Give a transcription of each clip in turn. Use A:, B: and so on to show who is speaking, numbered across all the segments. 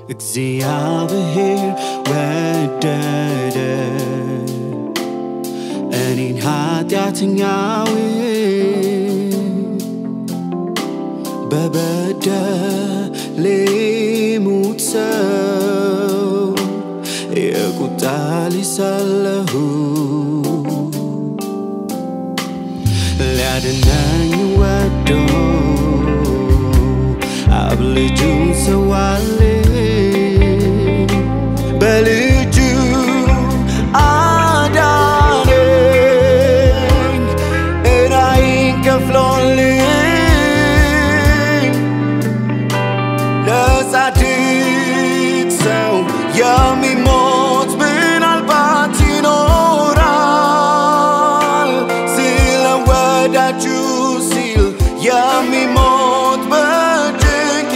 A: እግዚአብሔር ወደደ እኔን ኃጢአተኛውን በበደሌ ሙት ሰው የቁጣ ልጅ ሳለሁ ሊያድነኝ ወዶ አብ ልጁን ሰዋልኝ በልጁ አዳነኝ እራይን ከፍሎልኝ ለጻድቅ ሰው የሚሞት ምናልባት ይኖራል ስለ ወዳጁ ሲል የሚሞት በጭንቅ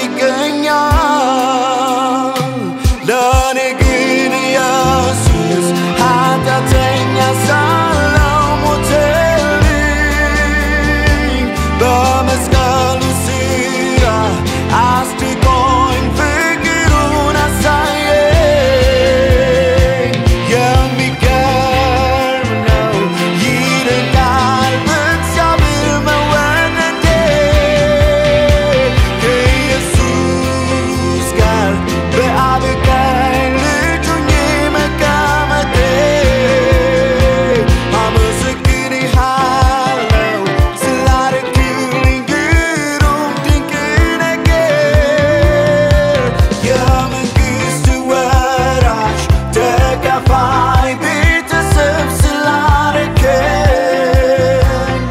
A: ይገኛል ለእኔ ግን ኢየሱስ ኃጢአተኛ ሳለው ሞተልኝ በመስቀሉ ስራ አስድቆኝ ፍቅሩን አሳየኝ የሚገርም ነው ይልቃል በእግዚአብሔር መወደዴ ከኢየሱስ ጋር በአብ ቀኝ ልጅ ሆኜ መቀመጤ አመሰግንሃለሁ ስላደረግልኝ ግሩም ድንቅ ነገር የመንግሥት ወራሽ ተካፋይ ቤተሰብ ስላደረገኝ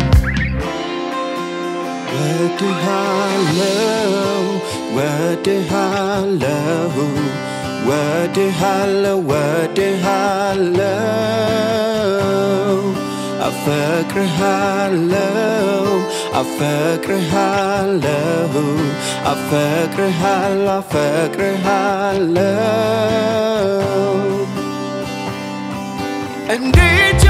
A: ወድሃለው ወድሃለው ወድሃለው ወድሃለው አፈቅርሃለው አፈቅርሃለው አፈቅርሃለው አፈቅርሃለው እንዴት